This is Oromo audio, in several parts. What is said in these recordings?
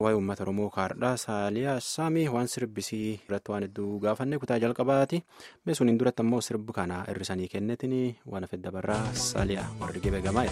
waa'ee uummata oromoo kaardhaa saaliyaa saamii waan sirbisii irratti waan hedduu gaafanne kutaa jalqabaati meesuniin duratti ammoo sirbi kana hirrisanii kennetiin waan hafe dabarraa saaliyaa warri gibee gamaa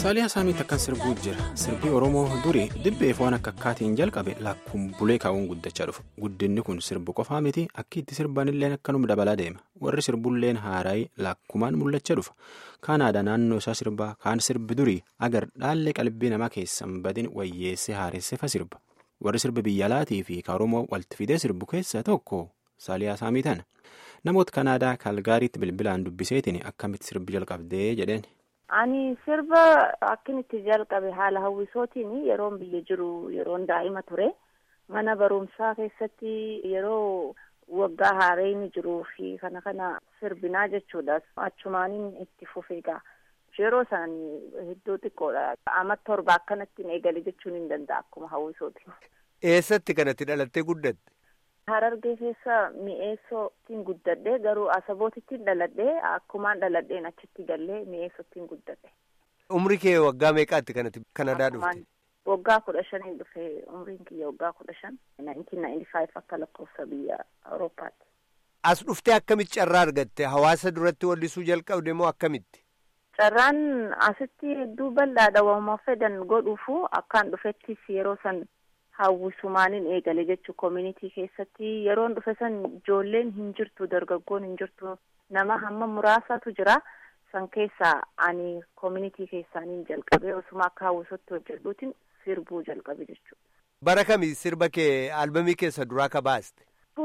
saaliyaa saamiitti akkan sirbuu jira sirbii oromoo durii dibbeef waan akka akkaatiin jalqabe lakkuun bulee kaa'uun guddachaa dhufa guddinni kun sirbu qofaa miti akka itti sirbanillee akkanuma dabalaa deema warri sirbulleen haaraayii lakkumaan mul'achaa dhufa kaan aadaa naannoo isaa sirbaa kaan sirbi durii agar dhaallee qalbii namaa keessan badin wayyeessee haaressefa sirba warri sirbi biyya alaatii fi oromoo walitti fidee sirbu keessaa tokko saaliyaa saamii tana namoota kanaadaa kaalgaariitti bilbilaan dubbiseetiin akkamitti sirbi jalqabdee jedheen. Ani sirba akkin itti jalqabe haala hawwisootiin yeroon biyya jiru yeroon daa'ima ture mana barumsaa keessatti yeroo waggaa haareen jiruu fi kana kana sirbinaa jechuudha achumaaniin itti fufeegaa yeroo isaan hedduu xiqqoodha amma torba akkanatti eegale jechuun hin danda'a akkuma hawwisootiin. Eessatti kanatti dhalattee guddatte? Harargee keessa mi'eessootiin guddadhe garuu asabootittiin dhaladhe akkumaan dhaladheen achitti gallee mi'eessootiin guddadhe. Umri kee waggaa meeqaatti kanatti Kanadaa dhufte? Waggaa kudha shaniin dhufe umriin kiyya waggaa kudha shan nineteen ninety five akka lakkoofsa biyya Awurooppaatti. As dhuftee akkamitti carraa argatte? Hawaasa duratti wallisuu jalqabde moo akkamitti? Carraan asitti hedduu bal'aadha waamuma fedhan godhuufu akkaan dhufettis yeroo san hawwisumaaniin eegale jechuu koominitii keessatti yeroon dhufe san ijoolleen hin jirtu dargaggoon hin jirtu nama hamma muraasatu jira san keessaa ani koominitii keessaaniin jalqabe osuma akka hawwisootti hojjedhuutiin sirbuu jalqabe jechuudha. Bara kami sirba kee albamii keessa duraa ka baaste?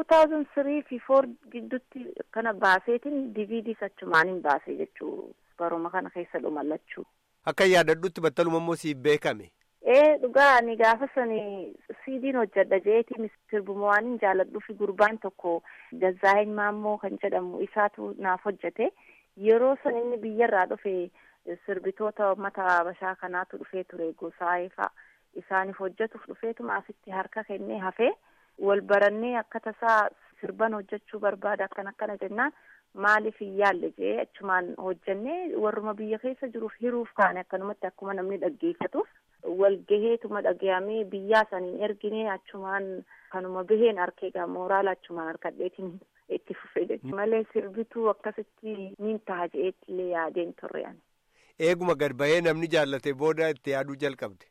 2003 fi 4 gidduutti kana baaseetiin DVDs achumaaniin baasee jechuu baruma kana keessa dhumallachuu. Akka yaadadhutti battaluma immoo siif beekame. ee dhugaa ani gaafa sani siidiin hojjedha jeetiin sirbuma waan jaaladhuu fi gurbaan tokko Gazzaa'in Maammoo kan jedhamu isaatu naaf hojjete yeroo san inni biyyarraa dhufe sirbitoota uummata Habashaa kanaatu dhufee ture gosaa'ee fa'a isaaniif hojjetuuf dhufeetuma asitti harka kennee hafee wal barannee akka tasaa sirban hojjechuu barbaada akkan akkana jennaan maaliif hin yaalle jee achumaan hojjennee warruma biyya keessa jiruuf hiruuf kaane akkanumatti akkuma namni dhaggeeffatuuf. walgaheetuma dhagayamee biyyaa saniin erginee achumaan kanuma baheen harkeegaa mooraala achumaan harkadheetiin itti fufe jechuudha malee sirbituu akkasitti niin ta'a je'eetti illee yaadeen turre ani. Eeguma gad bahee namni jaallate booda itti yaaduu jalqabde.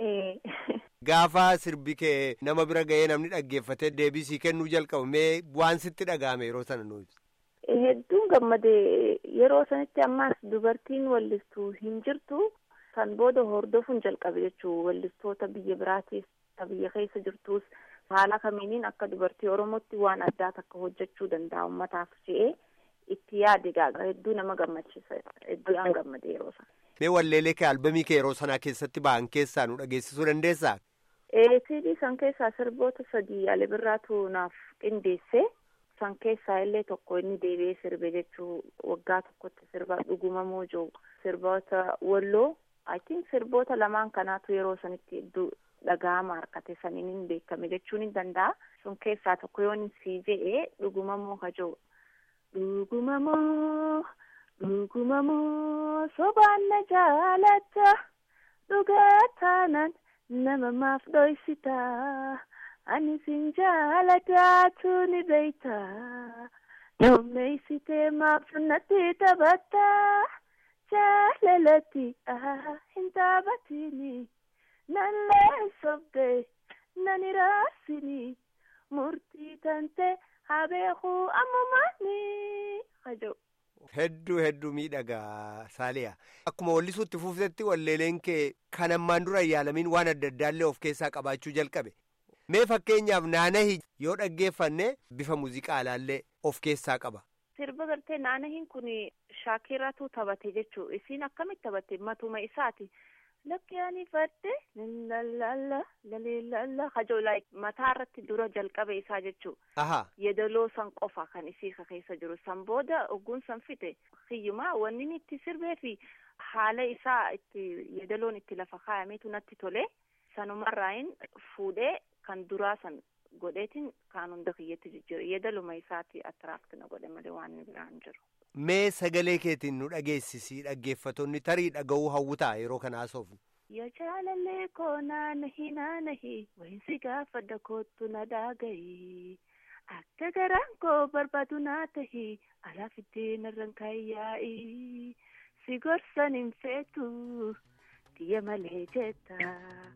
Gaafa sirbi kee nama bira ga'ee namni dhaggeeffatee deebisii kennuu jalqabu mee waan sitti dhaga'ame yeroo sana nuyi. Hedduun gammadee yeroo sanitti ammaas dubartiin wallistuu hin jirtu. Kan booda hordofuun jalqabe jechuun wallistoota biyya biraatiif biyya keessa jirtus haala kamiiniin akka dubartii Oromootti waan addaa takka hojjechuu danda'a uummataaf je'ee itti yaade gaaga hedduu nama gammachiisa hedduu aan gammade yeroo sana. Mee walleelee kee albamii kee yeroo sanaa keessatti ba'an keessaa nu dhageessisuu dandeessaa? CD san keessaa sirboota sadii Ali Birraatu naaf qindeesse. San keessaa illee tokko inni deebi'ee sirbe jechuu waggaa tokkotti sirba dhuguma moojoo sirboota walloo. I think sirboota lamaan kanaatu yeroo sanitti hedduu dhaga'ama harkate saniin hin beekame jechuun hin danda'a. Sun keessaa tokko yoon sii je'ee dhuguma moo kajoo. Dhuguma moo dhuguma moo sobaan na jaalatta dhugaa taanan nama maaf dhoysita ani sin jaalataatu ni beeyta dhommeeysitee maaf natti taphatta. jaalalatti hin taphatini nan leessobde nan iraarsini murtii tante habeeku ammumaani hajoo. Hedduu hedduu miidhagaa Saaliyaa. Akkuma wallisuutti fuuftetti walleeleen kee kan ammaan dura yaalamin waan adda addaallee of keessaa qabaachuu jalqabe. Mee fakkeenyaaf naanahi yoo dhaggeeffanne bifa muuziqaalaallee of keessaa qaba. Sirba gartee naanahiin kun shaakiratu taphate jechuudha. Isiin akkamitti taphatte matuma isaati. Lakki ani fadde lallalla lalillalla hajoo mataa irratti dura jalqabe isaa jechuudha. Yeedaloo san qofa kan isii keessa jiru. San booda ogguun san fite hiyyumaa wanni itti sirbee fi haala isaa itti yeedaloon itti lafa kaayameetu natti tole. Sanumarraayin fuudhee kan duraa san godheetiin kaan hunda kiyyatti jijjiira yeedaluma isaati attiraakti na godhe malee waan biraan jiru. Mee sagalee keetiin nu dhageessisii dhaggeeffattoonni tarii dhaga'uu hawwutaa yeroo kana haasofnu. Yaa jaalallee koo naanahi naanahi wayinsi gaafadha kootu na daagayi akka garaan koo barbaadu naa tahi alaaf ittiin irraan kaayyaa'i si gorsan hin feetu tiyya malee jetta.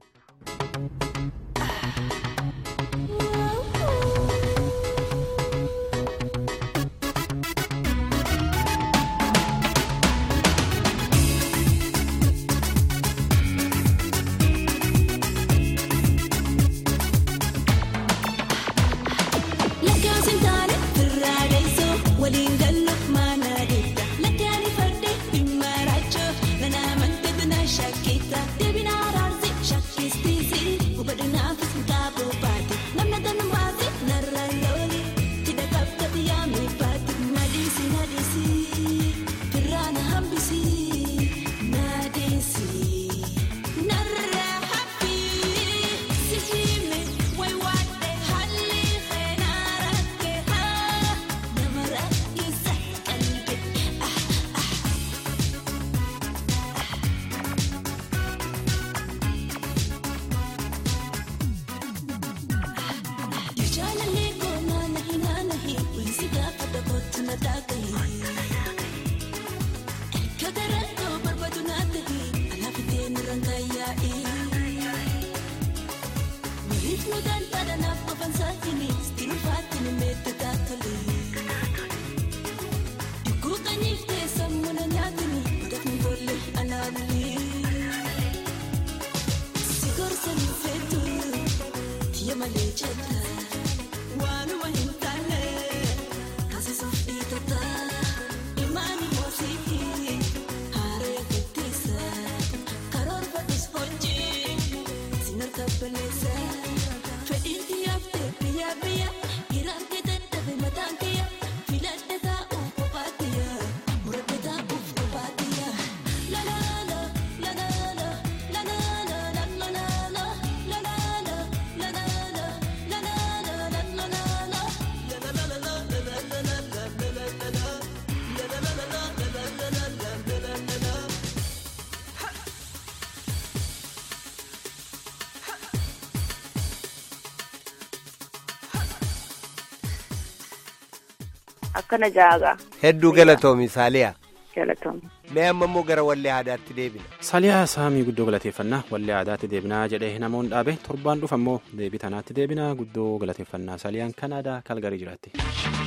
Akkana jaagaa. Hedduu galatoomi Saaliyaa. Galatoomi. Mee amma immoo gara wallee aadaatti deebina. Saaliyaa saamii guddoo galateeffannaa wallee aadaatti deebinaa jedhee namoonni dhaabe torbaan dhufa immoo deebii tanaatti deebinaa guddoo galateeffannaa Saaliyaan Kanaadaa Kalgarii jiraatti.